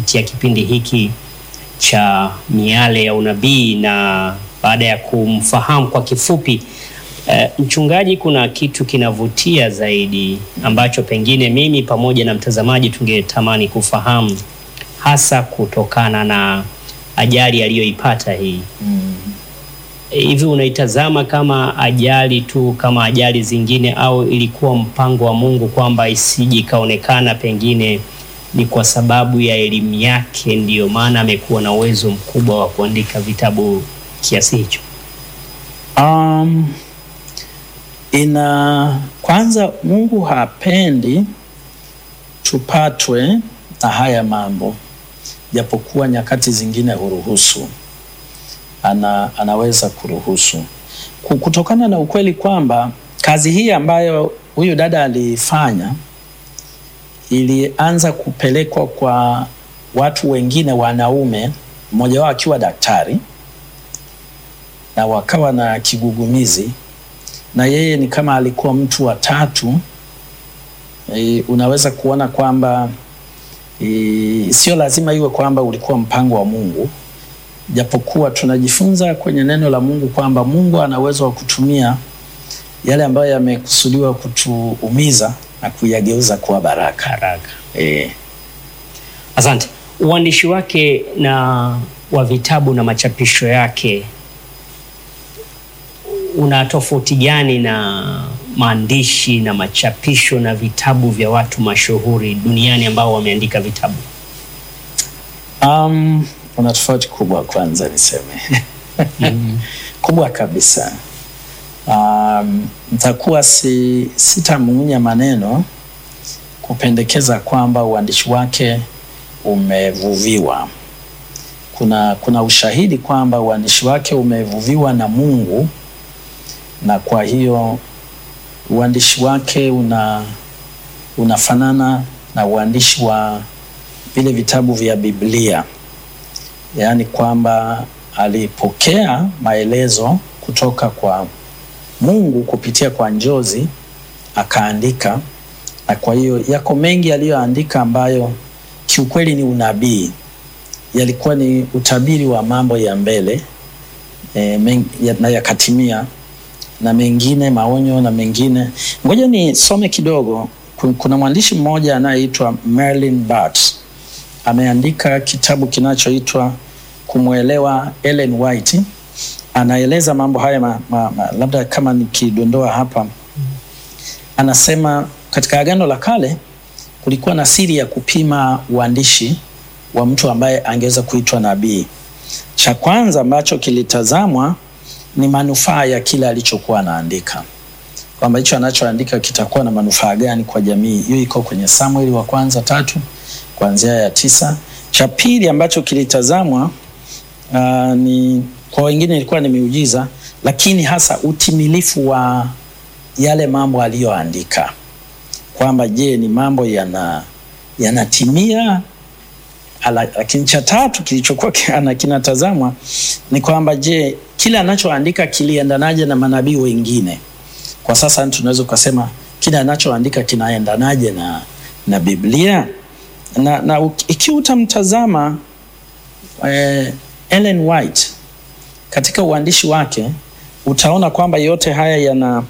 kupitia kipindi hiki cha Miale ya Unabii, na baada ya kumfahamu kwa kifupi eh, mchungaji, kuna kitu kinavutia zaidi ambacho pengine mimi pamoja na mtazamaji tungetamani kufahamu, hasa kutokana na ajali aliyoipata hii hivi unaitazama kama ajali tu kama ajali zingine, au ilikuwa mpango wa Mungu kwamba isije ikaonekana pengine ni kwa sababu ya elimu yake ndiyo maana amekuwa na uwezo mkubwa wa kuandika vitabu kiasi hicho? Um, ina kwanza, Mungu hapendi tupatwe na haya mambo, japokuwa nyakati zingine huruhusu ana, anaweza kuruhusu kutokana na ukweli kwamba kazi hii ambayo huyu dada alifanya ilianza kupelekwa kwa watu wengine wanaume, mmoja wao akiwa daktari, na wakawa na kigugumizi, na yeye ni kama alikuwa mtu wa tatu. E, unaweza kuona kwamba e, sio lazima iwe kwamba ulikuwa mpango wa Mungu japokuwa tunajifunza kwenye neno la Mungu kwamba Mungu ana uwezo wa kutumia yale ambayo yamekusudiwa kutuumiza na kuyageuza kuwa baraka. Baraka. E, Asante. Uandishi wake na wa vitabu na machapisho yake una tofauti gani na maandishi na machapisho na vitabu vya watu mashuhuri duniani ambao wameandika vitabu? um, una tofauti kubwa, kwanza niseme kubwa kabisa. Um, nitakuwa si, sitamung'unya maneno kupendekeza kwamba uandishi wake umevuviwa. Kuna, kuna ushahidi kwamba uandishi wake umevuviwa na Mungu, na kwa hiyo uandishi wake una unafanana na uandishi wa vile vitabu vya Biblia, yaani kwamba alipokea maelezo kutoka kwa Mungu kupitia kwa njozi akaandika, na kwa hiyo yako mengi aliyoandika ambayo kiukweli ni unabii, yalikuwa ni utabiri wa mambo ya mbele e, men, ya, na yakatimia, na mengine maonyo na mengine. Ngoja nisome kidogo. Kuna mwandishi mmoja anayeitwa Merlin Bart ameandika kitabu kinachoitwa Kumwelewa Ellen White. Anaeleza mambo haya ma, ma, ma, labda kama nikidondoa hapa, anasema katika Agano la Kale kulikuwa na siri ya kupima uandishi wa mtu ambaye angeweza kuitwa nabii. Cha kwanza ambacho kilitazamwa ni manufaa ya kile alichokuwa anaandika, kwamba hicho anachoandika kitakuwa na manufaa gani kwa jamii. Hiyo iko kwenye Samueli wa kwanza tatu kuanzia ya tisa. Cha pili ambacho kilitazamwa uh, ni kwa wengine ilikuwa ni miujiza, lakini hasa utimilifu wa yale mambo aliyoandika, kwamba je, ni mambo yana yanatimia. Lakini cha tatu kilichokuwa kinatazamwa ni kwamba je, kile anachoandika kiliendanaje na manabii wengine. Kwa sasa tunaweza kusema kile anachoandika kinaendanaje na, na Biblia na, na ikiwa utamtazama eh, Ellen White katika uandishi wake utaona kwamba yote haya yana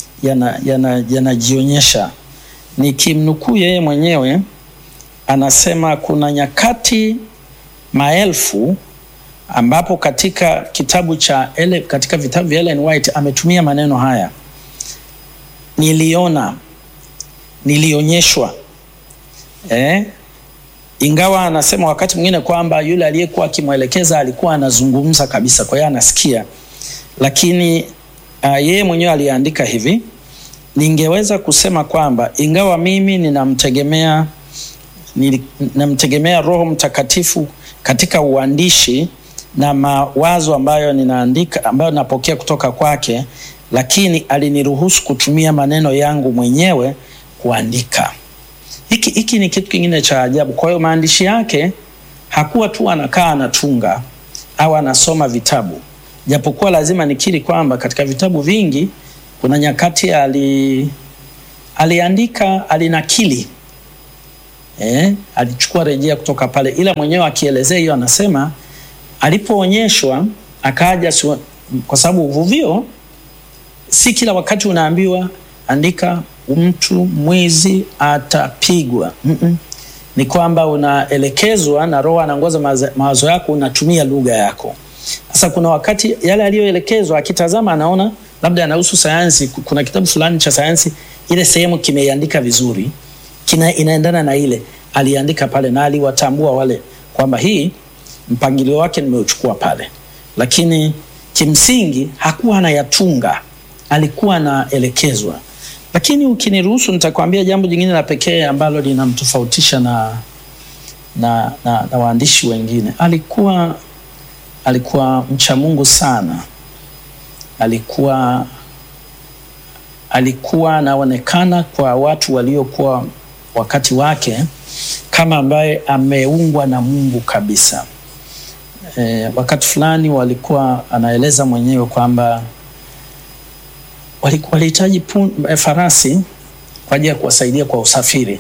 yanajionyesha yana, yana nikimnukuu yeye mwenyewe anasema kuna nyakati maelfu ambapo katika kitabu cha ele, katika vitabu vya Ellen White ametumia maneno haya: niliona, nilionyeshwa eh? Ingawa anasema wakati mwingine kwamba yule aliyekuwa akimwelekeza alikuwa anazungumza kabisa, kwa hiyo anasikia, lakini uh, yeye mwenyewe aliandika hivi: ningeweza kusema kwamba ingawa mimi ninamtegemea ninamtegemea Roho Mtakatifu katika uandishi na mawazo ambayo ninaandika, ambayo napokea kutoka kwake, lakini aliniruhusu kutumia maneno yangu mwenyewe kuandika. Hiki, hiki ni kitu kingine cha ajabu. Kwa hiyo maandishi yake hakuwa tu anakaa anatunga au anasoma vitabu, japokuwa lazima nikiri kwamba katika vitabu vingi kuna nyakati ali, aliandika alinakili eh, alichukua rejea kutoka pale, ila mwenyewe akielezea hiyo anasema alipoonyeshwa akaja, su- kwa sababu uvuvio si kila wakati unaambiwa andika mtu mwizi atapigwa. Mm-mm. Ni kwamba unaelekezwa na Roho anaongoza mawazo- mawazo yako, unatumia lugha yako. Sasa kuna wakati yale aliyoelekezwa akitazama, anaona labda anahusu sayansi, ku- kuna kitabu fulani cha sayansi, ile sehemu kimeiandika vizuri, kina inaendana na ile aliandika pale, na aliwatambua wale kwamba hii mpangilio wake nimeuchukua pale, lakini kimsingi hakuwa anayatunga, alikuwa anaelekezwa. Lakini ukiniruhusu, nitakwambia jambo jingine la pekee ambalo linamtofautisha na, na, na, na waandishi wengine. Alikuwa alikuwa mcha Mungu sana, alikuwa alikuwa anaonekana kwa watu waliokuwa wakati wake kama ambaye ameungwa na Mungu kabisa. E, wakati fulani walikuwa anaeleza mwenyewe kwamba wali- walihitaji pun- eh, farasi kwa ajili ya kuwasaidia kwa usafiri.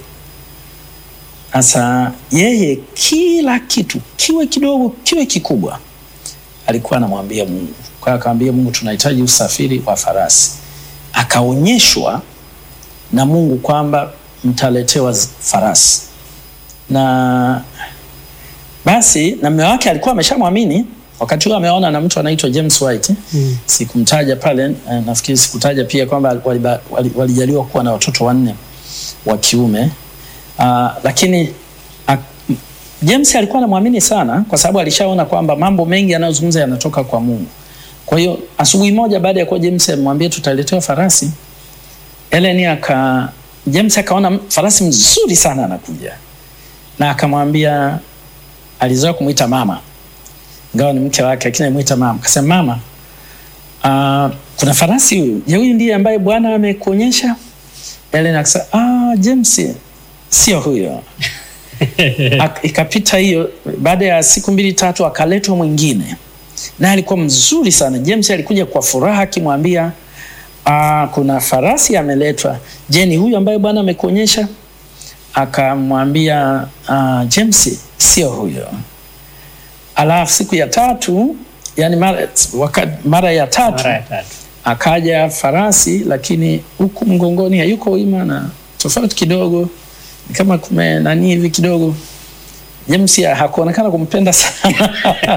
Sasa yeye kila kitu kiwe kidogo kiwe kikubwa alikuwa anamwambia Mungu. Kwa hiyo akamwambia Mungu, tunahitaji usafiri wa farasi. Akaonyeshwa na Mungu kwamba mtaletewa z- farasi, na basi na mume wake alikuwa ameshamwamini wakati huo, ameona na mtu anaitwa James White Mm. sikumtaja pale eh, nafikiri sikutaja pia kwamba waliba- wali- walijaliwa kuwa na watoto wanne wa kiume uh, lakini uh, James alikuwa anamwamini sana kwa sababu alishaona kwamba mambo mengi yanayozungumza yanatoka kwa Mungu. Kwa hiyo asubuhi moja baada ya kuwa James amwambia tutaletewa farasi, Ellen aka James akaona farasi mzuri sana anakuja, na akamwambia, alizoea kumwita mama, ingawa ni mke wake, lakini alimwita mama. Akasema mama, uh, kuna farasi huyu, je, huyu ndiye ambaye Bwana amekuonyesha? Ellen akasema ah, James sio huyo. Ak- ikapita hiyo, baada ya siku mbili tatu akaletwa mwingine, naye alikuwa mzuri sana. James alikuja kwa furaha akimwambia ah, kuna farasi ameletwa. Je, ni huyu ambaye Bwana amekuonyesha? Akamwambia ah, James, sio huyo. Alafu siku ya tatu, yani mara, waka, mara ya tatu Mara ya tatu. akaja farasi lakini huku mgongoni hayuko wima na tofauti kidogo ni kama kume nani hivi kidogo James ya- hakuonekana kumpenda sana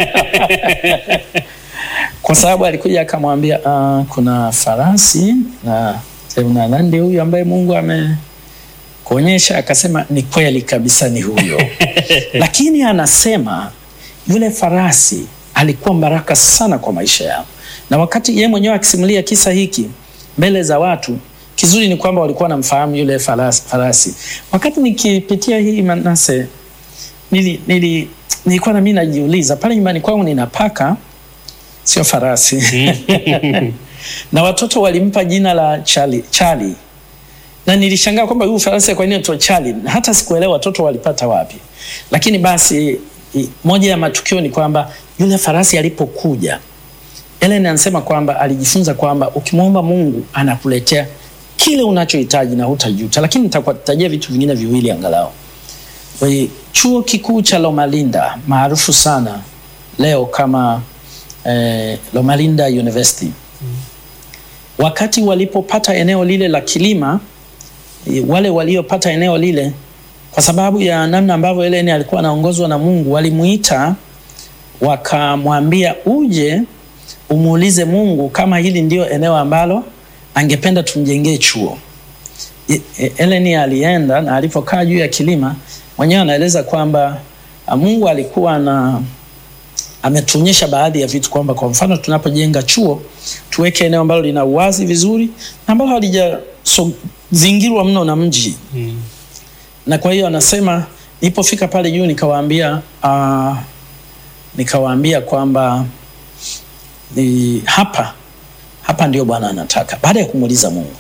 kwa sababu alikuja akamwambia uh, kuna farasi na na nani ndiye huyu ambaye Mungu amekuonyesha akasema ni kweli kabisa ni huyo lakini anasema yule farasi alikuwa baraka sana kwa maisha yao na wakati yeye mwenyewe akisimulia kisa hiki mbele za watu kizuri ni kwamba walikuwa wanamfahamu yule farasi, farasi. wakati nikipitia hii Manase nili, nili, nilikuwa na mimi najiuliza pale nyumbani kwangu nina paka sio farasi na watoto walimpa jina la Charlie, Charlie. na nilishangaa kwamba huyu farasi kwa nini anaitwa Charlie na hata sikuelewa watoto walipata wapi lakini basi i- moja ya matukio ni kwamba yule farasi alipokuja Ellen anasema kwamba alijifunza kwamba ukimwomba Mungu anakuletea kile unachohitaji na hutajuta, lakini nitakutajia vitu vingine viwili angalau. Kwa hiyo, Chuo kikuu cha Loma Linda maarufu sana leo kama eh, Loma Linda University wakati walipopata eneo lile la kilima eh, wale waliopata eneo lile kwa sababu ya namna ambavyo Ellen alikuwa anaongozwa na Mungu walimuita wakamwambia uje umuulize Mungu kama hili ndio eneo ambalo angependa tumjengee chuo. E- e- Ellen alienda na alipokaa juu ya kilima mwenyewe anaeleza kwamba ah, Mungu alikuwa na ametuonyesha baadhi ya vitu kwamba kwa mfano tunapojenga chuo tuweke eneo ambalo lina uwazi vizuri na ambalo halijazingirwa mno na mji Mm. na kwa hiyo anasema nilipofika pale juu nikawaambia uh, nikawaambia kwamba ni hapa hapa ndio Bwana anataka baada ya kumuuliza Mungu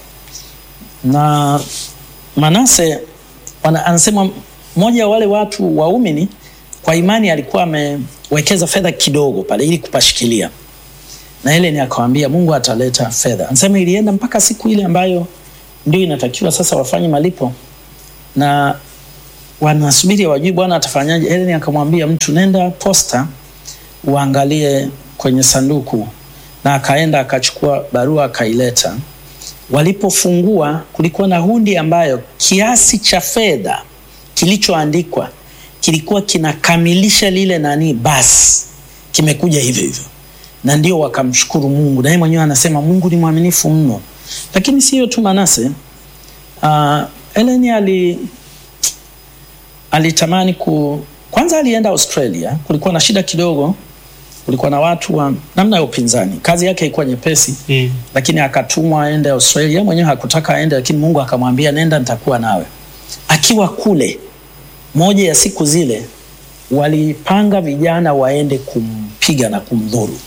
na Manase wana, anasema mmoja wa wale watu waumini kwa imani alikuwa amewekeza fedha kidogo pale ili kupashikilia na ile ni akawambia Mungu ataleta fedha. Anasema ilienda mpaka siku ile ambayo ndio inatakiwa sasa wafanye malipo na wanasubiri wajui bwana atafanyaje. Ellen akamwambia mtu, nenda posta uangalie kwenye sanduku, na akaenda akachukua barua akaileta. Walipofungua kulikuwa na hundi ambayo kiasi cha fedha kilichoandikwa kilikuwa kinakamilisha lile nani, basi kimekuja hivyo hivyo, na ndio wakamshukuru Mungu, na yeye mwenyewe anasema Mungu ni mwaminifu mno. Lakini sio tu Manase, uh, Ellen ali alitamani ku kwanza, alienda Australia. Kulikuwa na shida kidogo, kulikuwa na watu wa namna ya upinzani. Kazi yake ilikuwa nyepesi Mm. lakini akatumwa aende Australia. Mwenyewe hakutaka aende, lakini Mungu akamwambia nenda, nitakuwa nawe. Akiwa kule, moja ya siku zile walipanga vijana waende kumpiga na kumdhuru,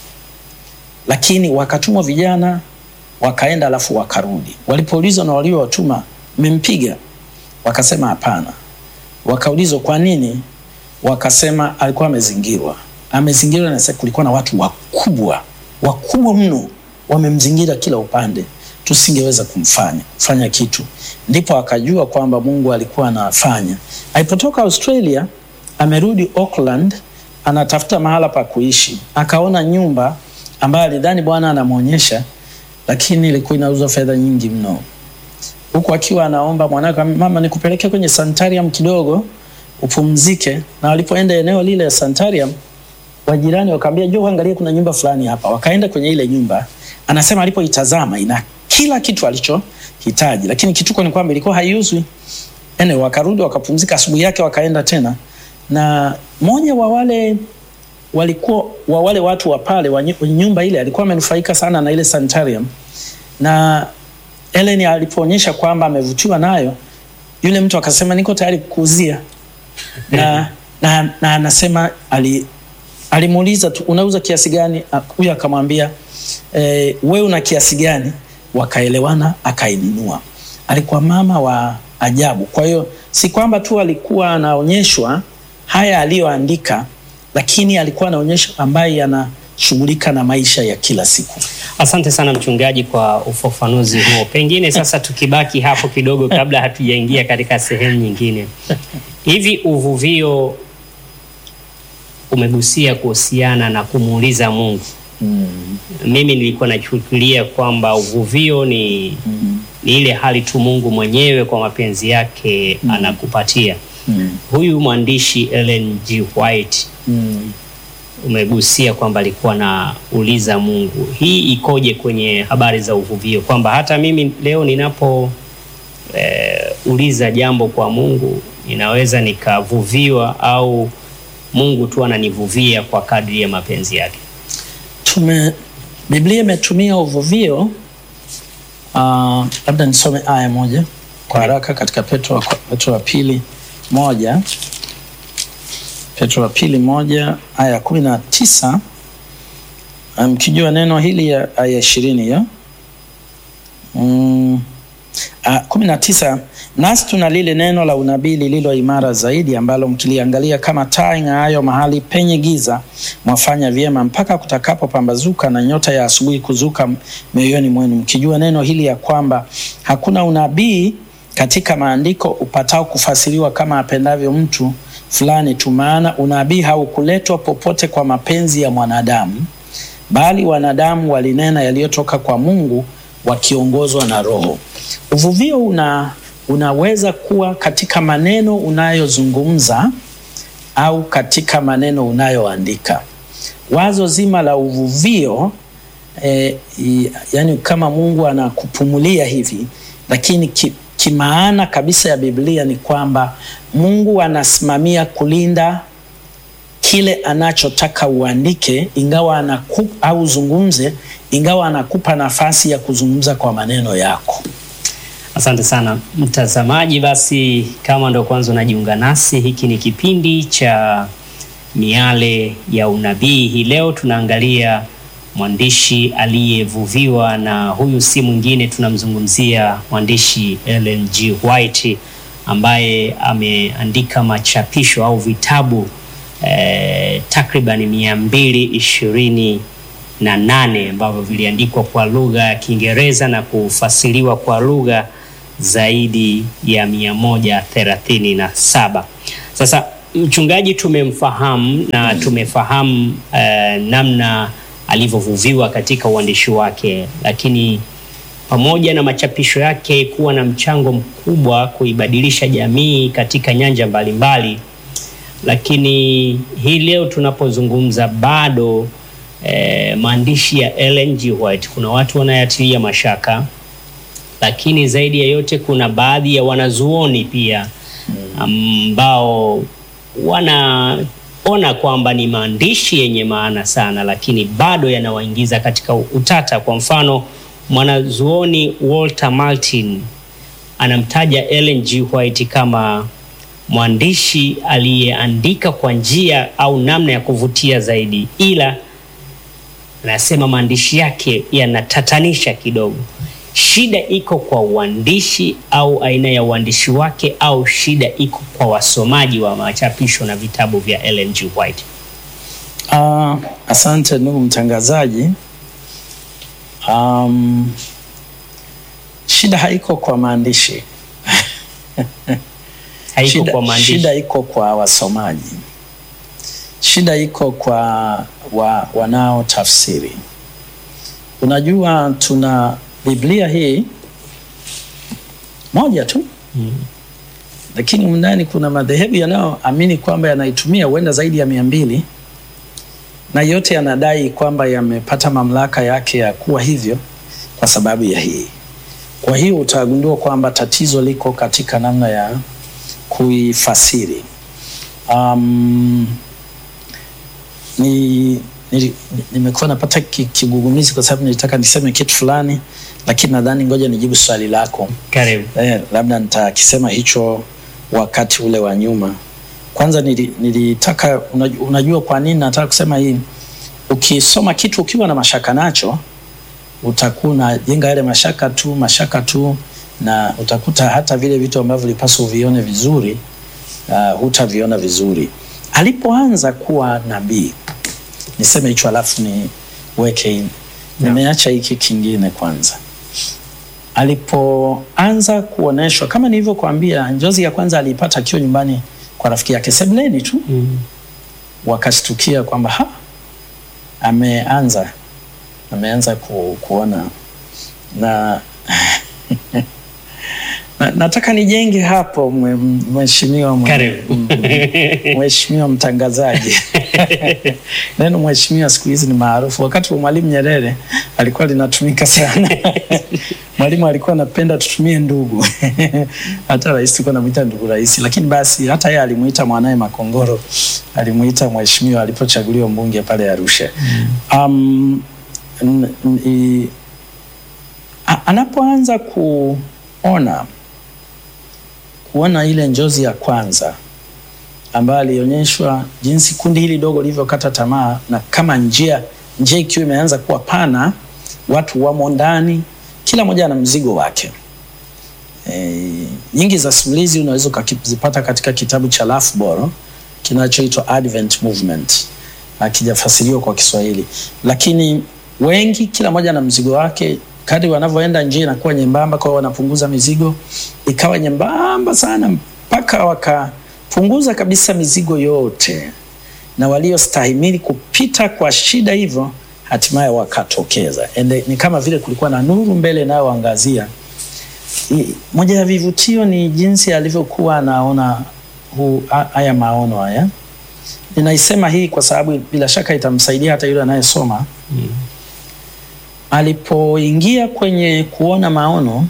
lakini wakatumwa vijana wakaenda, alafu wakarudi. Walipoulizwa na waliowatuma, mmempiga? Wakasema hapana. Wakaulizwa kwa nini? Wakasema alikuwa amezingirwa. Amezingirwa na sasa kulikuwa na watu wakubwa wakubwa mno wamemzingira kila upande, tusingeweza kumfanya kufanya kitu. Ndipo akajua kwamba Mungu alikuwa anafanya. Alipotoka Australia, amerudi Auckland, anatafuta mahala pa kuishi, akaona nyumba ambayo alidhani Bwana anamwonyesha, lakini ilikuwa inauzwa fedha nyingi mno huku akiwa anaomba mwanake, mama, nikupeleke kwenye sanitarium kidogo upumzike. Na walipoenda eneo lile ya sanitarium, wajirani wakaambia, njoo angalia, kuna nyumba fulani hapa. Wakaenda kwenye ile nyumba, anasema alipoitazama ina kila kitu alichohitaji, lakini kituko ni kwamba ilikuwa haiuzwi. Ene, wakarudi wakapumzika. Asubuhi yake wakaenda tena, na mmoja wa wale walikuwa wa wale watu wa pale wa nyu- nyumba ile alikuwa amenufaika sana na ile sanitarium na Ellen alipoonyesha kwamba amevutiwa nayo, yule mtu akasema niko tayari kukuuzia, na na na anasema ali alimuuliza tu unauza kiasi gani? Ah, Huyu akamwambia e, we una kiasi gani? Wakaelewana, akainunua. Alikuwa mama wa ajabu. Kwa hiyo si kwamba tu alikuwa anaonyeshwa haya aliyoandika, lakini alikuwa anaonyesha ambaye anashughulika na maisha ya kila siku. Asante sana mchungaji kwa ufafanuzi huo. Pengine sasa tukibaki hapo kidogo kabla hatujaingia katika sehemu nyingine. Hivi uvuvio umegusia kuhusiana na kumuuliza Mungu. Mimi nilikuwa nachukulia kwamba uvuvio ni, ni ile hali tu Mungu mwenyewe kwa mapenzi yake anakupatia. Mm. Huyu mwandishi Ellen G. White Mm. umegusia kwamba alikuwa na uliza Mungu. Hii ikoje kwenye habari za uvuvio, kwamba hata mimi leo ninapo eh, uliza jambo kwa Mungu ninaweza nikavuviwa au Mungu tu ananivuvia kwa kadri ya mapenzi yake? Tume, Biblia imetumia uvuvio. Uh, labda nisome aya moja kwa haraka katika Petro, wa- Petro wa pili moja Petro wa pili moja aya ya kumi na tisa mkijua neno hili ya aya ishirini hiyo mm, ah, kumi na tisa nasi tuna lile neno la unabii lililo imara zaidi ambalo mkiliangalia kama taa ing'aayo mahali penye giza mwafanya vyema mpaka kutakapopambazuka na nyota ya asubuhi kuzuka mioyoni mwenu mkijua neno hili ya kwamba hakuna unabii katika maandiko upatao kufasiriwa kama apendavyo mtu fulani tu maana unabii haukuletwa popote kwa mapenzi ya mwanadamu bali wanadamu walinena yaliyotoka kwa Mungu wakiongozwa na Roho. Uvuvio una, unaweza kuwa katika maneno unayozungumza au katika maneno unayoandika. Wazo zima la uvuvio eh, i- yani kama Mungu anakupumulia hivi, lakini ki, kimaana kabisa ya Biblia ni kwamba Mungu anasimamia kulinda kile anachotaka uandike, ingawa anakupa au uzungumze, ingawa anakupa nafasi ya kuzungumza kwa maneno yako. Asante sana mtazamaji. Basi kama ndo kwanza unajiunga nasi, hiki ni kipindi cha Miale ya Unabii. Hii leo tunaangalia mwandishi aliyevuviwa, na huyu si mwingine, tunamzungumzia mwandishi Ellen G. White ambaye ameandika machapisho au vitabu eh, takriban mia mbili ishirini na nane ambavyo viliandikwa kwa lugha ya Kiingereza na kufasiriwa kwa lugha zaidi ya mia moja thelathini na saba. Sasa mchungaji tumemfahamu na tumefahamu eh, namna alivyovuviwa katika uandishi wake, lakini pamoja na machapisho yake kuwa na mchango mkubwa kuibadilisha jamii katika nyanja mbalimbali, lakini hii leo tunapozungumza bado eh, maandishi ya Ellen G. White kuna watu wanayatilia mashaka, lakini zaidi ya yote kuna baadhi ya wanazuoni pia ambao wanaona kwamba ni maandishi yenye maana sana, lakini bado yanawaingiza katika utata. Kwa mfano, mwanazuoni Walter Martin anamtaja Ellen G. White kama mwandishi aliyeandika kwa njia au namna ya kuvutia zaidi, ila anasema maandishi yake yanatatanisha kidogo. Shida iko kwa uandishi au aina ya uandishi wake, au shida iko kwa wasomaji wa machapisho na vitabu vya Ellen G. White? Uh, asante ndugu mtangazaji. Um, shida haiko kwa maandishi Haiko shida, kwa maandishi. shida iko kwa wasomaji, shida iko kwa wa, wanaotafsiri. Unajua, tuna Biblia hii moja tu Mm. lakini ndani kuna madhehebu yanayoamini kwamba yanaitumia huenda zaidi ya mia mbili na yote yanadai kwamba yamepata mamlaka yake ya kuwa hivyo kwa sababu ya hii. Kwa hiyo utagundua kwamba tatizo liko katika namna ya kuifasiri. Um, ni nili- nimekuwa napata ki- kigugumizi kwa sababu nilitaka niseme kitu fulani, lakini nadhani ngoja nijibu swali lako. Karibu. Eh, labda nitakisema hicho wakati ule wa nyuma. Kwanza nili- nilitaka unajua, unajua kwa nini nataka kusema hii? Ukisoma kitu ukiwa na mashaka nacho, utakuwa unajenga yale mashaka tu mashaka tu, na utakuta hata vile vitu ambavyo ulipaswa uvione vizuri uh, hutaviona vizuri. Alipoanza kuwa nabii, niseme hicho alafu niweke, nimeacha hiki kingine kwanza alipoanza kuoneshwa kama nilivyokuambia, njozi ya kwanza aliipata akiwa nyumbani kwa rafiki yake sebuleni tu, Mm. wakashtukia kwamba ha, ameanza ameanza ku, kuona na, na nataka nijenge hapo mwe- mheshimiwa mwe- Karibu. mheshimiwa mtangazaji neno mheshimiwa siku hizi ni maarufu. Wakati wa Mwalimu Nyerere alikuwa linatumika sana. Mwalimu alikuwa anapenda tutumie ndugu hata rais tulikuwa namuita ndugu rais, lakini basi hata yeye alimuita mwanaye Makongoro alimuita mheshimiwa alipochaguliwa mbunge pale Arusha. Um, n- n- i- a- anapoanza kuona kuona ile njozi ya kwanza ambayo alionyeshwa jinsi kundi hili dogo lilivyokata tamaa, na kama njia njia ikiwa imeanza kuwa pana, watu wamo ndani, kila mmoja ana mzigo wake. E, nyingi za simulizi unaweza ukazipata katika kitabu cha Lafboro kinachoitwa Advent Movement, akijafasiriwa kwa Kiswahili, lakini wengi, kila mmoja ana mzigo wake. Kadri wanavyoenda njia inakuwa nyembamba, kwa hiyo wanapunguza mizigo, ikawa nyembamba sana mpaka wakapunguza kabisa mizigo yote, na waliostahimili kupita kwa shida hivyo hatimaye wakatokeza. Ende, ni kama vile kulikuwa na nuru mbele inayoangazia. I- Moja ya vivutio ni jinsi alivyokuwa anaona hu- ha- haya maono haya. Ninaisema hii kwa sababu bila shaka itamsaidia hata yule anayesoma Mm. alipoingia kwenye kuona maono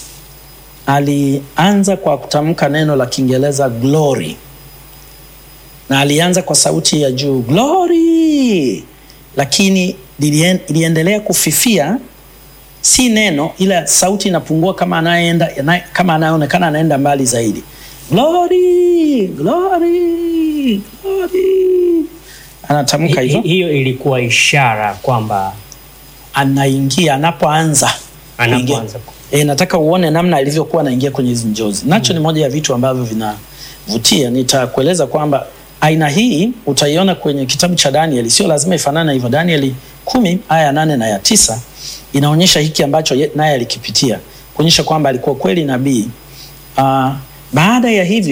alianza kwa kutamka neno la Kiingereza glory, na alianza kwa sauti ya juu glory, lakini lilien- iliendelea kufifia, si neno, ila sauti inapungua kama anayeenda ana- kama anayeonekana anaenda mbali zaidi. Glory, glory, glory, anatamka Hi- hivyo hi- Hiyo ilikuwa ishara kwamba anaingia anapoanza kuingia. anapoanza E, nataka uone namna alivyokuwa anaingia kwenye hizi njozi. Nacho ni moja ya vitu ambavyo vinavutia. Nitakueleza kwamba aina hii utaiona kwenye kitabu cha Danieli, sio lazima ifanane hivyo. Danieli kumi aya ya nane na ya tisa inaonyesha hiki ambacho ye- naye alikipitia, kuonyesha kwamba alikuwa kweli nabii. Uh, baada ya hivyo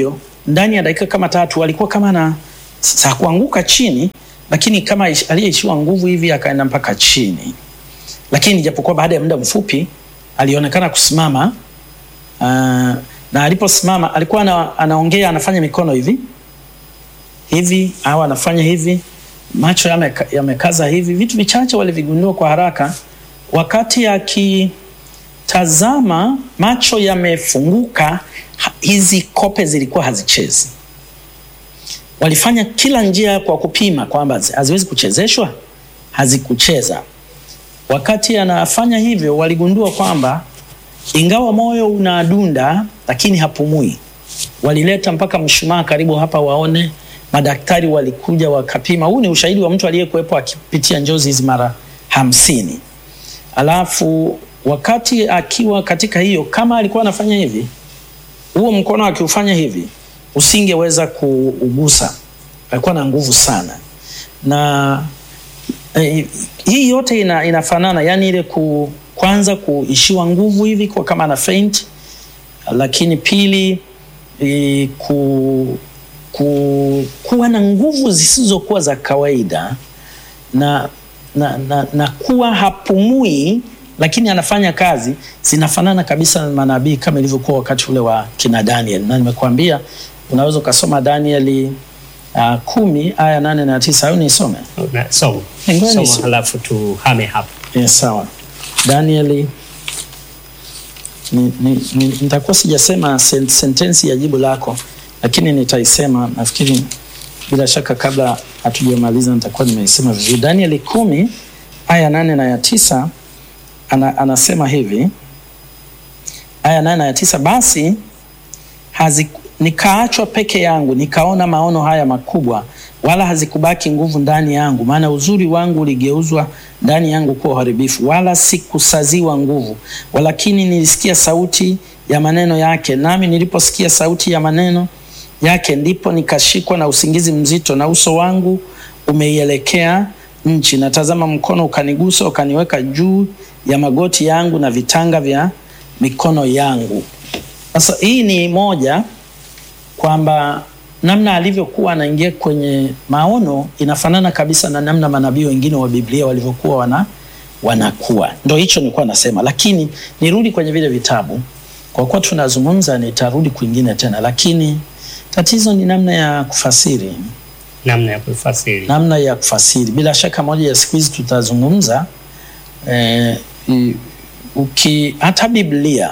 ndani ya dakika kama tatu alikuwa kama na sa kuanguka chini, lakini kama aliyeishiwa nguvu hivi akaenda mpaka chini, lakini japokuwa baada ya muda mfupi alionekana kusimama. Uh, na aliposimama alikuwa ana, anaongea anafanya mikono hivi hivi au anafanya hivi, macho yamekaza yame hivi. Vitu vichache walivigundua kwa haraka wakati akitazama, macho yamefunguka, hizi kope zilikuwa hazichezi. Walifanya kila njia kwa kupima kwamba haziwezi kuchezeshwa, hazikucheza. Wakati anafanya hivyo, waligundua kwamba ingawa moyo unadunda lakini hapumui. Walileta mpaka mshumaa karibu hapa waone. Madaktari walikuja wakapima. Huu ni ushahidi wa mtu aliyekuwepo akipitia njozi hizi mara hamsini. Alafu wakati akiwa katika hiyo, kama alikuwa anafanya hivi, huo mkono akiufanya hivi, usingeweza kuugusa. Alikuwa na nguvu sana, na eh, hii yote ina, inafanana yani ile ku, kwanza kuishiwa nguvu hivi kwa kama ana faint, lakini pili e, ku, ku, kuwa na nguvu zisizokuwa za kawaida na, na, na, na kuwa hapumui lakini anafanya kazi, zinafanana kabisa na manabii kama ilivyokuwa wakati ule wa kina Daniel, na nimekuambia unaweza ukasoma Danieli uh, kumi aya nane na tisa au nisome? Soma soma, halafu tuhame hapo. Yes, sawa. Danieli nitakuwa ni, ni, sijasema sent, sentensi ya jibu lako, lakini nitaisema nafikiri, bila shaka kabla hatujamaliza nitakuwa nimeisema vizuri. Danieli kumi aya nane na ya tisa ana, anasema hivi aya nane na ya tisa basi hazi, nikaachwa peke yangu nikaona maono haya makubwa, wala hazikubaki nguvu ndani yangu, maana uzuri wangu uligeuzwa ndani yangu kuwa uharibifu, wala sikusaziwa nguvu. Walakini nilisikia sauti ya maneno yake, nami niliposikia sauti ya maneno yake, ndipo nikashikwa na usingizi mzito, na uso wangu umeielekea nchi. Natazama, mkono ukanigusa, ukaniweka juu ya magoti yangu na vitanga vya mikono yangu. Sasa hii ni moja kwamba namna alivyokuwa anaingia kwenye maono inafanana kabisa na namna manabii wengine wa Biblia walivyokuwa wana wanakuwa. Ndio hicho nilikuwa nasema, lakini nirudi kwenye vile vitabu. Kwa kuwa tunazungumza, nitarudi kwingine tena, lakini tatizo ni namna ya kufasiri, namna ya kufasiri, namna ya kufasiri. Bila shaka moja ya siku hizi tutazungumza eh, uki hata Biblia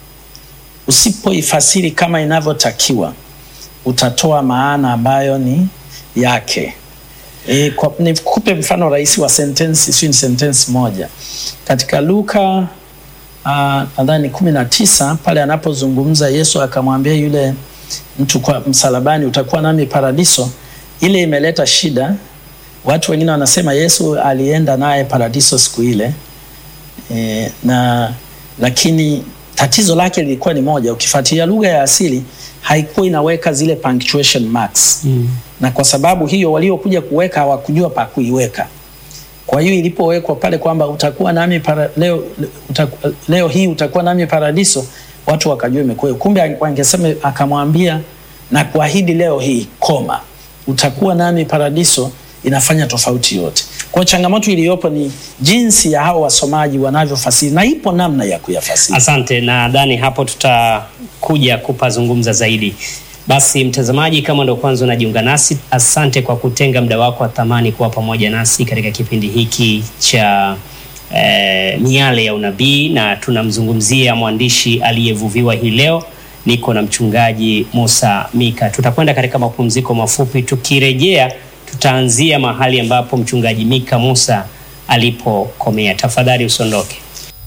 usipoifasiri kama inavyotakiwa utatoa maana ambayo ni yake. E, kwa, nikupe mfano rahisi wa sentensi, sio ni sentensi moja katika Luka nadhani kumi na tisa pale anapozungumza Yesu akamwambia yule mtu kwa msalabani, utakuwa nami paradiso. Ile imeleta shida. Watu wengine wanasema Yesu alienda naye paradiso siku ile e, na lakini tatizo lake lilikuwa ni moja. Ukifuatilia lugha ya asili haikuwa inaweka zile punctuation marks mm. Na kwa sababu hiyo waliokuja kuweka hawakujua pa kuiweka. Kwa hiyo ilipowekwa pale kwamba utakuwa nami para, leo, utaku, leo hii utakuwa nami paradiso, watu wakajua imekuwa. Kumbe wangesema akamwambia na kuahidi leo hii koma, utakuwa nami paradiso, inafanya tofauti yote. Kwa changamoto iliyopo ni jinsi ya hao wasomaji wanavyofasiri na ipo namna ya kuyafasiri. Asante, nadhani hapo tutakuja kupazungumza zaidi. Basi mtazamaji, kama ndo kwanza unajiunga nasi, asante kwa kutenga muda wako wa thamani kuwa pamoja nasi katika kipindi hiki cha eh, miale ya unabii, na tunamzungumzia mwandishi aliyevuviwa hii leo. Niko na mchungaji Musa Mika. Tutakwenda katika mapumziko mafupi, tukirejea tutaanzia mahali ambapo mchungaji Mika Musa alipokomea. Tafadhali usiondoke.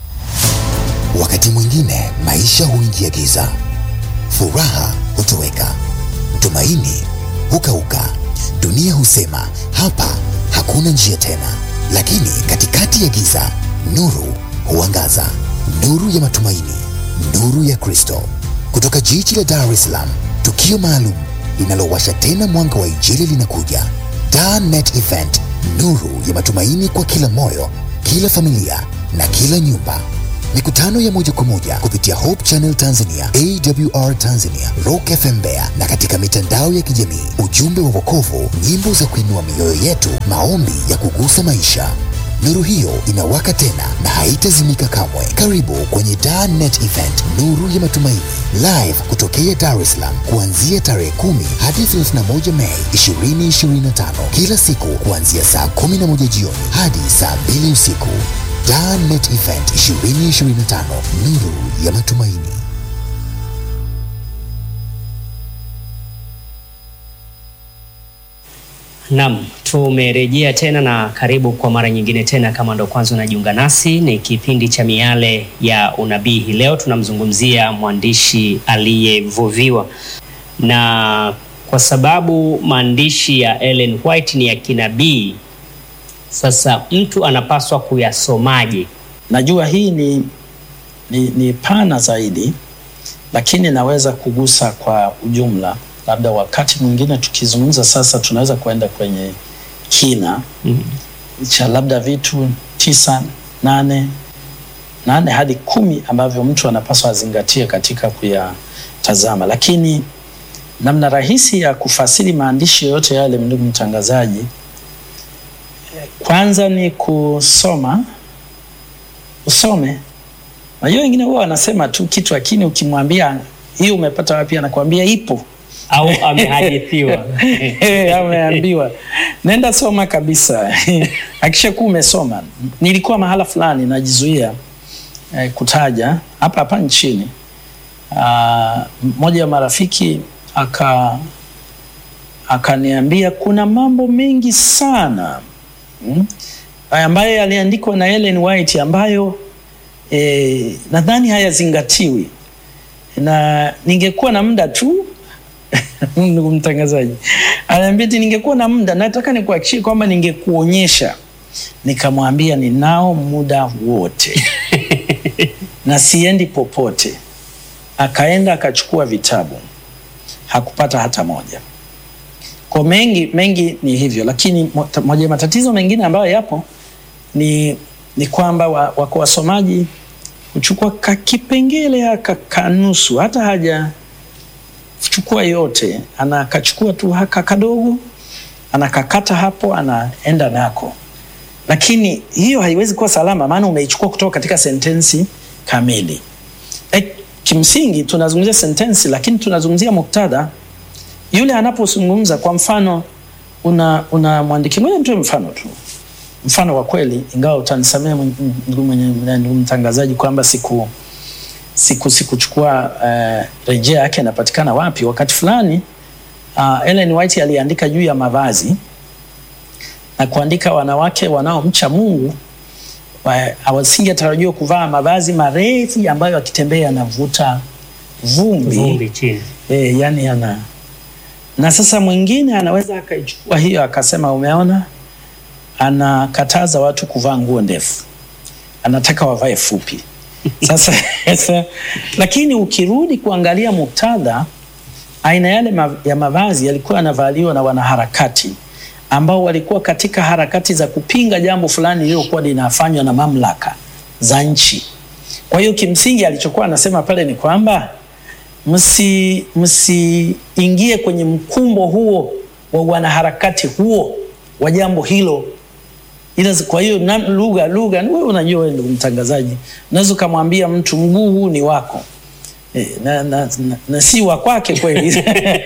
Wakati mwingine maisha huingia giza, furaha hutoweka, tumaini hukauka, dunia husema hapa hakuna njia tena. Lakini katikati ya giza, nuru huangaza, nuru ya matumaini, nuru ya Kristo. Kutoka jiji la Dar es Salaam, tukio maalum linalowasha tena mwanga wa Injili linakuja. Dar Net Event, nuru ya matumaini kwa kila moyo, kila familia na kila nyumba mikutano ya moja kwa moja kupitia Hope Channel Tanzania, AWR Tanzania, Rock FM Mbeya na katika mitandao ya kijamii. Ujumbe wa wokovu, nyimbo za kuinua mioyo yetu, maombi ya kugusa maisha. Nuru hiyo inawaka tena na haitazimika kamwe. Karibu kwenye Dar Net Event, nuru ya matumaini, live kutokea Dar es Salaam kuanzia tarehe 10 hadi 31 Mei 2025, kila siku kuanzia saa 11 jioni hadi saa 2 usiku. Dar Net Event 2025, nuru ya matumaini. Naam, tumerejea tena na karibu kwa mara nyingine tena. Kama ndo kwanza unajiunga nasi, ni kipindi cha Miale ya Unabii. Hii leo tunamzungumzia mwandishi aliyevuviwa, na kwa sababu maandishi ya Ellen White ni ya kinabii, sasa mtu anapaswa kuyasomaje? Najua hii ni, ni, ni pana zaidi, lakini naweza kugusa kwa ujumla labda wakati mwingine tukizungumza sasa, tunaweza kuenda kwenye kina Mm. cha labda vitu tisa nane nane hadi kumi ambavyo mtu anapaswa azingatie katika kuyatazama, lakini namna rahisi ya kufasiri maandishi yoyote yale, ndugu mtangazaji, eh, kwanza ni kusoma, usome. Najua wengine huwa wanasema tu kitu, lakini ukimwambia hii umepata wapi, anakuambia ipo Au amehadithiwa? Eh, ameambiwa nenda soma kabisa. Akishakuwa umesoma, nilikuwa mahala fulani najizuia eh, kutaja hapa hapa nchini. Ah, mmoja wa marafiki aka akaniambia kuna mambo mengi sana mm, ambayo yaliandikwa na Ellen White ambayo eh, nadhani hayazingatiwi na ningekuwa na muda tu ndugu mtangazaji, anaambia eti ningekuwa na muda, nataka nikuhakikishie kwamba ningekuonyesha. Nikamwambia ninao muda wote na siendi popote. Akaenda akachukua vitabu, hakupata hata moja. Kwa mengi mengi ni hivyo, lakini mo- moja ya matatizo mengine ambayo yapo ni, ni kwamba wa- wako wasomaji huchukua kakipengele haka kanusu, hata haja chukua yote, anakachukua tu haka kadogo, anakakata hapo, anaenda nako, lakini hiyo haiwezi kuwa salama, maana umeichukua kutoka katika sentensi kamili. E, kimsingi tunazungumzia sentensi, lakini tunazungumzia muktadha. Yule anapozungumza, kwa mfano, una unamwandikia, ngoja nitoe mfano tu, mfano wa kweli, ingawa utanisamea ndugu mwenye- ndugu mtangazaji kwamba siku siku sikuchukua uh, rejea yake inapatikana wapi. Wakati fulani uh, Ellen White aliandika juu ya mavazi na kuandika wanawake wanaomcha Mungu wa- hawasingetarajiwa kuvaa mavazi marefu ambayo akitembea yanavuta vumbi, Vumbi chini. E, yani ana na sasa mwingine anaweza akaichukua hiyo akasema, umeona, anakataza watu kuvaa nguo ndefu, anataka wavae fupi. Sasa, sasa lakini ukirudi kuangalia muktadha, aina yale ma, ya mavazi yalikuwa yanavaliwa na wanaharakati ambao walikuwa katika harakati za kupinga jambo fulani lililokuwa linafanywa na mamlaka za nchi. Kwa hiyo kimsingi alichokuwa anasema pale ni kwamba msi msiingie kwenye mkumbo huo wa wanaharakati huo wa jambo hilo ila kwa hiyo na- lugha lugha wewe unajua wewe ndugu mtangazaji unaweza ukamwambia mtu mguu huu ni wako e, na, na, na, na si wa kwake kweli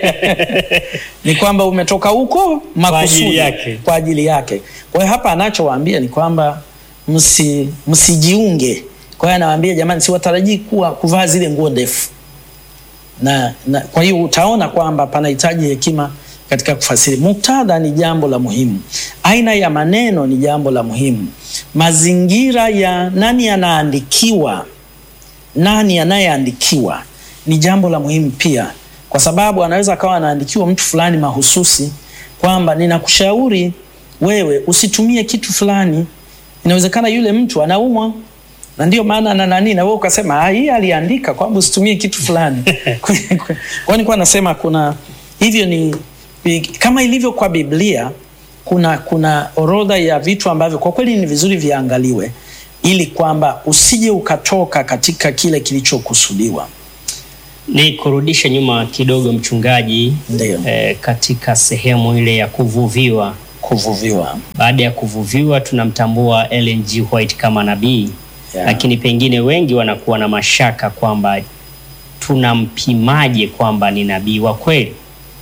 ni kwamba umetoka huko makusudi ajili yake. kwa ajili yake kwa hiyo hapa anachowaambia ni kwamba msi msijiunge kwa hiyo anawaambia jamani siwatarajii kuwa kuvaa zile nguo ndefu na, na kwa hiyo utaona kwamba panahitaji hekima katika kufasiri. Muktadha ni jambo la muhimu, aina ya maneno ni jambo la muhimu, mazingira ya nani anaandikiwa, nani anayeandikiwa ni jambo la muhimu pia, kwa sababu anaweza akawa anaandikiwa mtu fulani mahususi kwamba ninakushauri wewe usitumie kitu fulani. Inawezekana yule mtu anaumwa na ndio maana na nani na wewe ukasema ah, hii aliandika kwamba usitumie kitu fulani. Kwa hiyo nilikuwa nasema kuna hivyo ni kama ilivyo kwa Biblia kuna kuna orodha ya vitu ambavyo kwa kweli ni vizuri viangaliwe. ili kwamba usije ukatoka katika kile kilichokusudiwa. Ni kurudisha nyuma kidogo mchungaji, Ndio. eh, katika sehemu ile ya kuvuviwa. Kuvuviwa. Baada ya kuvuviwa tunamtambua Ellen G. White kama nabii Yeah. lakini pengine wengi wanakuwa na mashaka kwamba tunampimaje kwamba ni nabii wa kweli?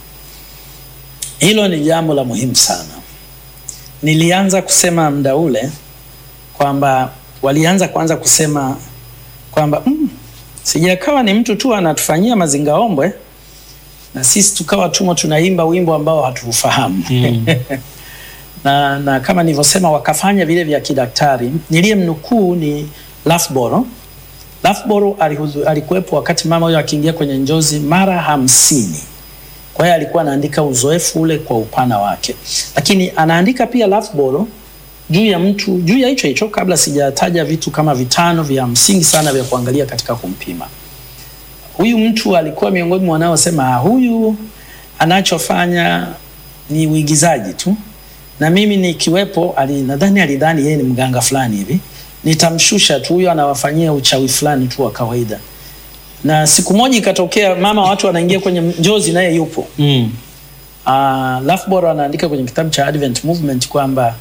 Hilo ni jambo la muhimu sana. Nilianza kusema muda ule kwamba walianza kwanza kusema kwamba mm, sijakawa ni mtu tu anatufanyia mazingaombwe na sisi tukawa tumo tunaimba wimbo ambao hatuufahamu Mm. na, na kama nilivyosema wakafanya vile vya kidaktari. Niliyemnukuu ni Lafboro. Lafboro alihuzu- alikuwepo wakati mama huyo akiingia kwenye njozi mara hamsini. Kwa hiyo alikuwa anaandika uzoefu ule kwa upana wake, lakini anaandika pia Lafboro juu ya mtu juu ya hicho hicho, kabla sijataja vitu kama vitano vya msingi sana vya kuangalia katika kumpima huyu mtu. Alikuwa miongoni mwa wanaosema "Ah, huyu anachofanya ni uigizaji tu, na mimi nikiwepo, ali, nadhani alidhani yeye ni mganga fulani hivi, nitamshusha tu, huyo anawafanyia uchawi fulani tu wa kawaida. Na siku moja ikatokea, mama watu wanaingia kwenye njozi, naye yupo. Mm. Uh, Lafboro anaandika kwenye kitabu cha Advent Movement kwamba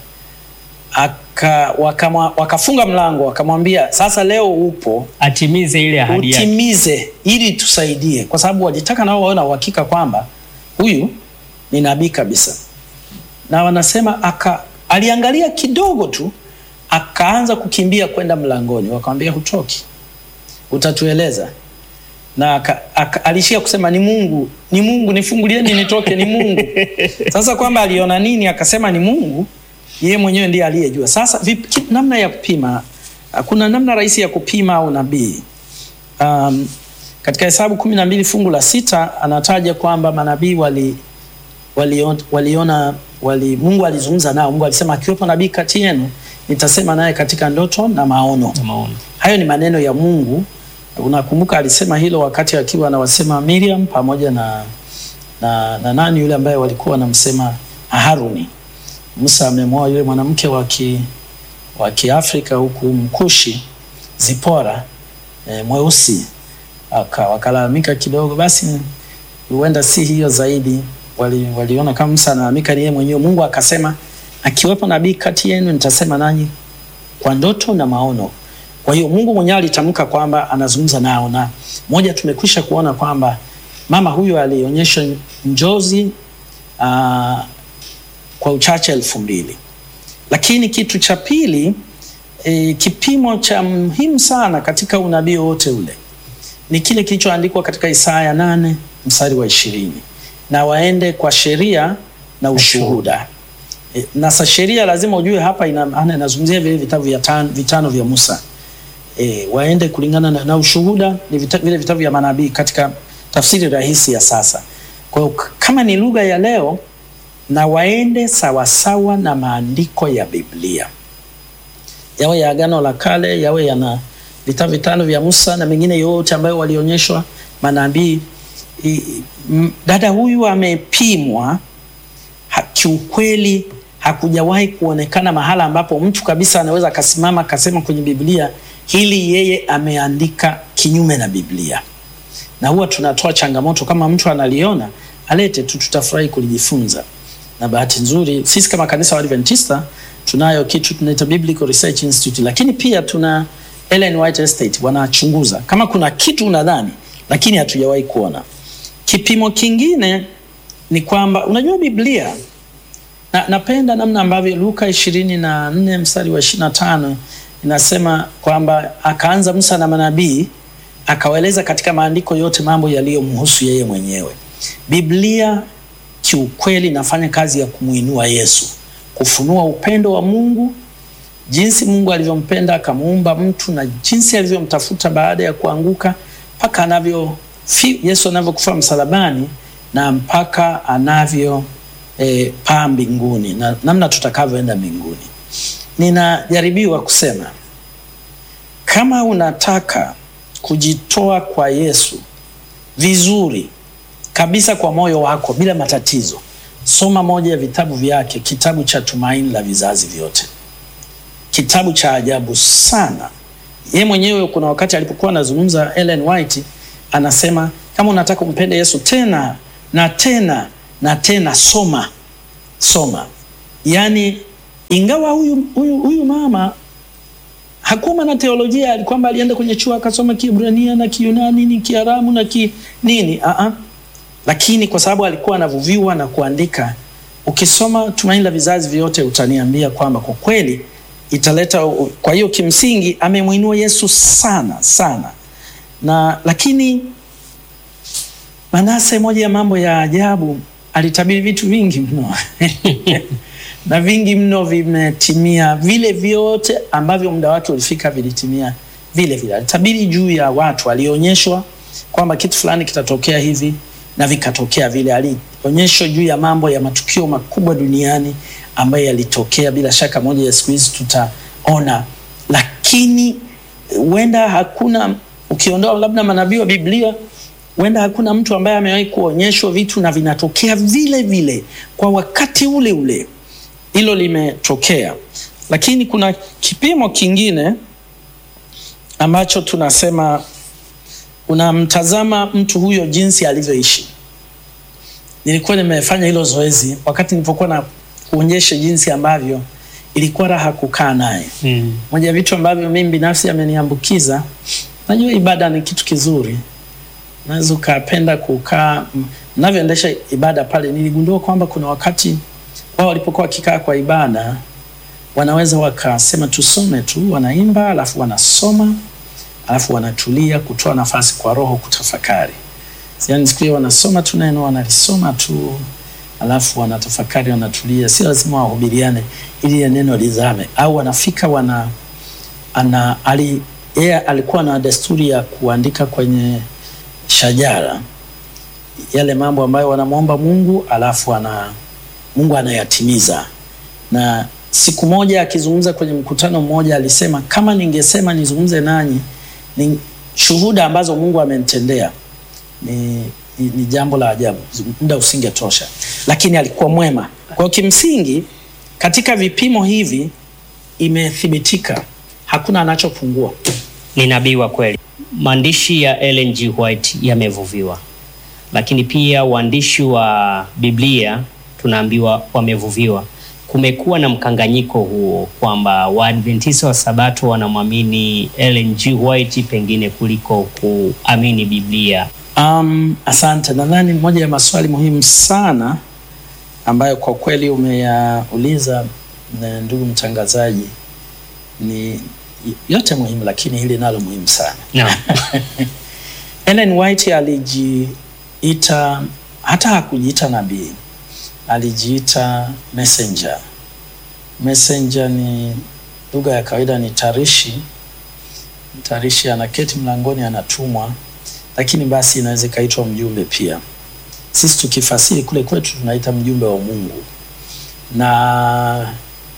aka, wakama, wakafunga mlango wakamwambia, sasa leo upo Atimize ile ahadi yake. utimize ili tusaidie, kwa sababu walitaka nao wawe na uhakika kwamba huyu ni nabii kabisa. Na wanasema aka, aliangalia kidogo tu akaanza kukimbia kwenda mlangoni, wakamwambia hutoki, utatueleza. Na aka, aka, alishia kusema ni Mungu, ni Mungu, nifungulieni nitoke, ni Mungu. Sasa kwamba aliona nini, akasema ni Mungu, yeye mwenyewe ndiye aliyejua. Sasa vipi, ki- namna ya kupima, kuna namna rahisi ya kupima unabii. Um, katika Hesabu kumi na mbili fungu la sita anataja kwamba manabii wali, waliona, waliona wali, Mungu alizungumza nao. Mungu alisema akiwepo nabii kati yenu nitasema naye katika ndoto na maono. Maono. Hayo ni maneno ya Mungu. Unakumbuka alisema hilo wakati akiwa anawasema Miriam pamoja na, na, na nani yule ambaye walikuwa wanamsema Haruni. Musa amemwoa yule mwanamke wa ki- wa Kiafrika huku Mkushi Zipora e, mweusi Aka- wakalalamika kidogo, basi huenda si hiyo zaidi. Wali, waliona kama Musa analalamika ni yeye mwenyewe. Mungu akasema akiwepo nabii kati yenu nitasema nanyi kwa ndoto na maono. Kwa hiyo Mungu mwenyewe alitamka kwamba anazungumza nao, na moja tumekwisha kuona kwamba mama huyo alionyesha njozi aa, kwa uchache elfu mbili. Lakini kitu cha pili e, kipimo cha muhimu sana katika unabii wote ule ni kile kilichoandikwa katika Isaya nane mstari wa ishirini na waende kwa sheria na ushuhuda. E, na sa sheria lazima ujue hapa ina maana inazungumzia vile vitabu vya tan, vitano vya Musa. E, waende kulingana na, na ushuhuda ni vita, vile vitabu vya manabii katika tafsiri rahisi ya sasa. Kwa hiyo k- kama ni lugha ya leo na waende sawasawa na maandiko ya Biblia, yawe ya Agano la Kale, yawe yana vitabu vitano vya Musa na mengine yote ambayo walionyeshwa manabii. I- m- Dada huyu amepimwa ha, kiukweli hakujawahi kuonekana mahala ambapo mtu kabisa anaweza akasimama akasema kwenye Biblia hili yeye ameandika kinyume na Biblia. Na huwa tunatoa changamoto kama mtu analiona alete tu, tutafurahi kulijifunza. Na bahati nzuri sisi kama kanisa wa Adventista tunayo kitu tunaita Biblical Research Institute, lakini pia tuna Ellen White Estate wanachunguza kama kuna kitu unadhani, lakini hatujawahi kuona. Kipimo kingine ni kwamba unajua Biblia na, napenda namna ambavyo Luka ishirini na nne mstari wa ishirini na tano inasema kwamba akaanza Musa na manabii akawaeleza katika maandiko yote mambo yaliyomhusu yeye mwenyewe. Biblia kiukweli inafanya kazi ya kumuinua Yesu, kufunua upendo wa Mungu, jinsi Mungu alivyompenda akamuumba mtu na jinsi alivyomtafuta baada ya kuanguka mpaka anavyo fi, Yesu anavyokufa msalabani na mpaka anavyo e, paa mbinguni na namna tutakavyoenda mbinguni. Ninajaribiwa kusema kama unataka kujitoa kwa Yesu vizuri kabisa kwa moyo wako bila matatizo, soma moja ya vitabu vyake, kitabu cha Tumaini la Vizazi Vyote. kitabu cha ajabu sana. Ye mwenyewe kuna wakati alipokuwa anazungumza Ellen White anasema kama unataka kumpenda Yesu tena na tena na tena, soma soma. Yaani, ingawa huyu, huyu, huyu mama hakuwa mwana teolojia, kwamba alienda kwenye chuo akasoma Kiebrania na Kiyunani ni Kiaramu na ki nini uh -uh. Lakini kwa sababu alikuwa anavuviwa na kuandika, ukisoma Tumaini la Vizazi Vyote utaniambia kwamba kwa kweli italeta. Kwa hiyo kimsingi amemwinua Yesu sana sana, na lakini Manase, moja ya mambo ya ajabu, alitabiri vitu vingi mno na vingi mno vimetimia, vile vyote ambavyo muda wake ulifika vilitimia vile vile. Alitabiri juu ya watu, alionyeshwa kwamba kitu fulani kitatokea hivi na vikatokea vile. Alionyeshwa juu ya mambo ya matukio makubwa duniani ambayo yalitokea, bila shaka moja ya siku hizi tutaona, lakini huenda hakuna, ukiondoa labda manabii wa Biblia, huenda hakuna mtu ambaye amewahi kuonyeshwa vitu na vinatokea vile vile kwa wakati ule ule. Hilo limetokea, lakini kuna kipimo kingine ambacho tunasema unamtazama mtu huyo jinsi alivyoishi. Nilikuwa nimefanya hilo zoezi wakati nilipokuwa na kuonyesha jinsi ambavyo ilikuwa raha kukaa naye. Mm. Moja ya vitu ambavyo mimi binafsi ameniambukiza, najua ibada ni kitu kizuri, unaweza ukapenda kukaa. Mnavyoendesha ibada pale, niligundua kwamba kuna wakati wao walipokuwa wakikaa kwa ibada wanaweza wakasema tusome tu, wanaimba alafu wanasoma alafu wanatulia, kutoa nafasi kwa Roho kutafakari. Yani siku hiyo wanasoma tu neno, wanalisoma tu alafu wanatafakari, wanatulia. Si lazima wahubiriane ili neno lizame, au wanafika wana ana ali yeye alikuwa na desturi ya kuandika kwenye shajara yale mambo ambayo wanamwomba Mungu alafu ana Mungu anayatimiza. Na siku moja akizungumza kwenye mkutano mmoja alisema, kama ningesema nizungumze nanyi ni shuhuda ambazo Mungu amenitendea ni, ni, ni jambo la ajabu, muda usingetosha, lakini alikuwa mwema. Kwa kimsingi katika vipimo hivi imethibitika hakuna anachopungua. Ni nabii wa kweli. Maandishi ya Ellen G. White yamevuviwa, lakini pia waandishi wa Biblia tunaambiwa wamevuviwa. Kumekuwa na mkanganyiko huo kwamba Waadventista wa Sabato wanamwamini Ellen G. White pengine kuliko kuamini Biblia. Um, asante. Nadhani moja ya maswali muhimu sana ambayo kwa kweli umeyauliza na ndugu mtangazaji, ni yote muhimu, lakini hili nalo muhimu sana. Naam. Ellen White alijiita, hata hakujiita nabii, alijiita messenger. Messenger ni lugha ya kawaida, ni tarishi. Tarishi anaketi mlangoni, anatumwa, lakini basi inaweza ikaitwa mjumbe pia. Sisi tukifasiri kule kwetu tunaita mjumbe wa Mungu, na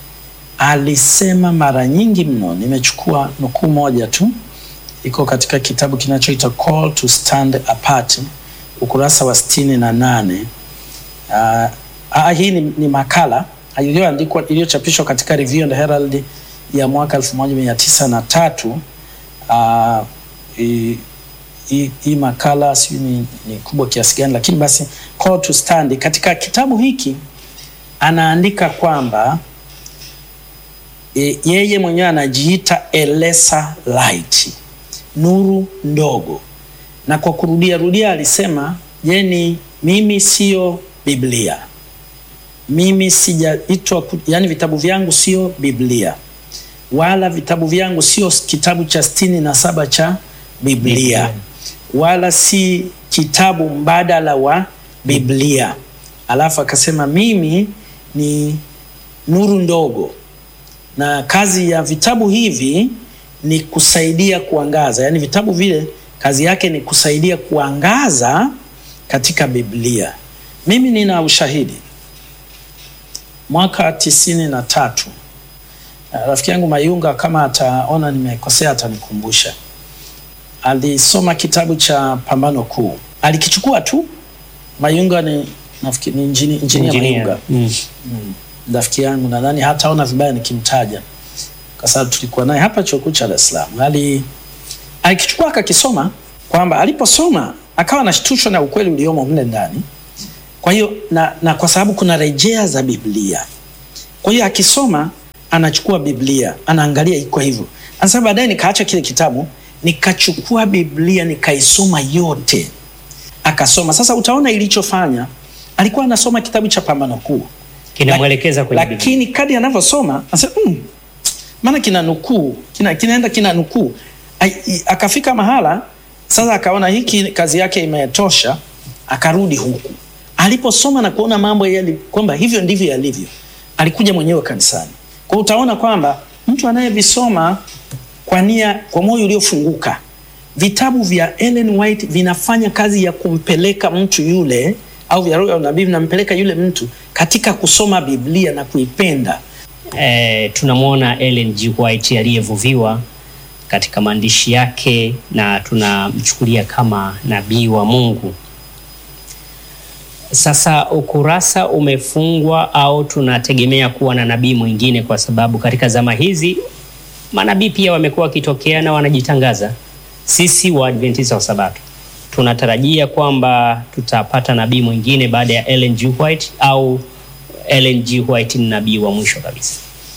alisema mara nyingi mno. Nimechukua nukuu moja tu, iko katika kitabu kinachoitwa Call to Stand Apart, ukurasa wa sitini na nane. Uh, uh, hii ni, ni makala iliyoandikwa iliyochapishwa katika Review and Herald ya mwaka elfu moja mia tisa na tatu. Uh, hii makala sijui ni, ni kubwa kiasi gani, lakini basi Call to Stand. Katika kitabu hiki anaandika kwamba e, yeye mwenyewe anajiita a lesser light, nuru ndogo, na kwa kurudia rudia alisema jeni, mimi sio Biblia, mimi sijaitwa, yani vitabu vyangu sio Biblia wala vitabu vyangu sio kitabu cha sitini na saba cha Biblia, Biblia wala si kitabu mbadala wa Biblia. Alafu akasema mimi ni nuru ndogo, na kazi ya vitabu hivi ni kusaidia kuangaza, yaani vitabu vile kazi yake ni kusaidia kuangaza katika Biblia. Mimi nina ushahidi. Mwaka tisini na tatu rafiki yangu Mayunga, kama ataona nimekosea atanikumbusha alisoma kitabu cha Pambano Kuu, alikichukua tu. Mayunga ni nafikiri ni injini, injinia Mayunga Mm. rafiki mm. yangu, nadhani hataona vibaya nikimtaja. kwa sababu tulikuwa naye hapa chuo kikuu cha Dar es Salaam. Ali alikichukua akakisoma, kwamba aliposoma akawa anashtushwa na ukweli uliomo mle ndani. Kwa hiyo na, na kwa sababu kuna rejea za Biblia, kwa hiyo akisoma anachukua Biblia anaangalia iko hivyo. Anasema baadaye nikaacha kile kitabu nikachukua Biblia nikaisoma yote, akasoma. Sasa utaona ilichofanya, alikuwa anasoma kitabu cha Pambano Kuu Kinamwelekeza kwenye Biblia. lakini kadi anavyosoma anasema mm, maana kina nukuu kina, kinaenda kina nukuu Ai- i- akafika mahala sasa akaona hiki kazi yake imetosha akarudi huku aliposoma na kuona mambo yali kwamba hivyo ndivyo yalivyo alikuja mwenyewe kanisani kwa hiyo utaona kwamba mtu anayevisoma kwa nia kwa moyo uliofunguka vitabu vya Ellen White vinafanya kazi ya kumpeleka mtu yule au vya roho ya unabii vinampeleka yule mtu katika kusoma Biblia na kuipenda. Eh, tunamwona Ellen G. White aliyevuviwa katika maandishi yake na tunamchukulia kama nabii wa Mungu. Sasa ukurasa umefungwa au tunategemea kuwa na nabii mwingine, kwa sababu katika zama hizi manabii pia wamekuwa wakitokea na wanajitangaza. Sisi Waadventista wa Sabato tunatarajia kwamba tutapata nabii mwingine baada ya Ellen G. White au Ellen G. White ni nabii wa mwisho kabisa.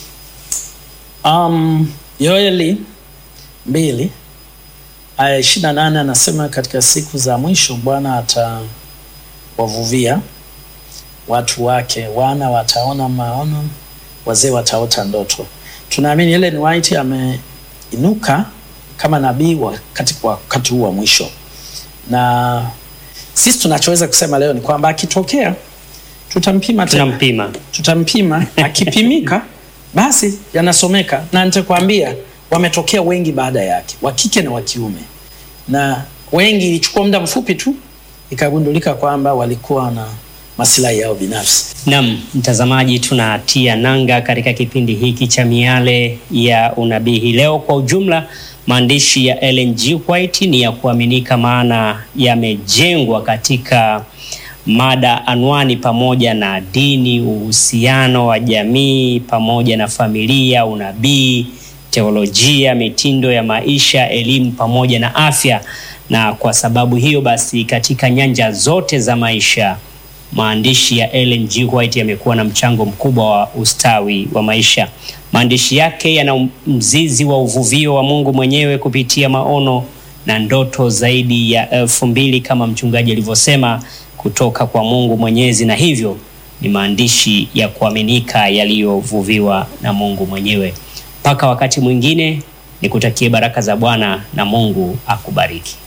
Um, Yoeli mbili aya ishirini na nane anasema katika siku za mwisho Bwana atawavuvia watu wake, wana wataona maono, wazee wataota ndoto. Tunaamini Ellen White ameinuka kama nabii wakati wakati huu wa mwisho, na sisi tunachoweza kusema leo ni kwamba akitokea tutampima tena Tunampima. tutampima akipimika basi yanasomeka na nitakwambia wametokea wengi baada yake wa kike na wa kiume na wengi ilichukua muda mfupi tu ikagundulika kwamba walikuwa na masilahi yao binafsi Naam, mtazamaji, tunatia nanga katika kipindi hiki cha miale ya unabii hii leo. Kwa ujumla, maandishi ya Ellen G. White ni ya kuaminika, maana yamejengwa katika mada anwani pamoja na dini, uhusiano wa jamii pamoja na familia, unabii, teolojia, mitindo ya maisha, elimu pamoja na afya. Na kwa sababu hiyo basi, katika nyanja zote za maisha maandishi ya Ellen G. White yamekuwa na mchango mkubwa wa ustawi wa maisha. Maandishi yake yana mzizi wa uvuvio wa Mungu mwenyewe kupitia maono na ndoto zaidi ya elfu mbili kama mchungaji alivyosema kutoka kwa Mungu Mwenyezi, na hivyo ni maandishi ya kuaminika yaliyovuviwa na Mungu mwenyewe. Mpaka wakati mwingine, nikutakie baraka za Bwana na Mungu akubariki.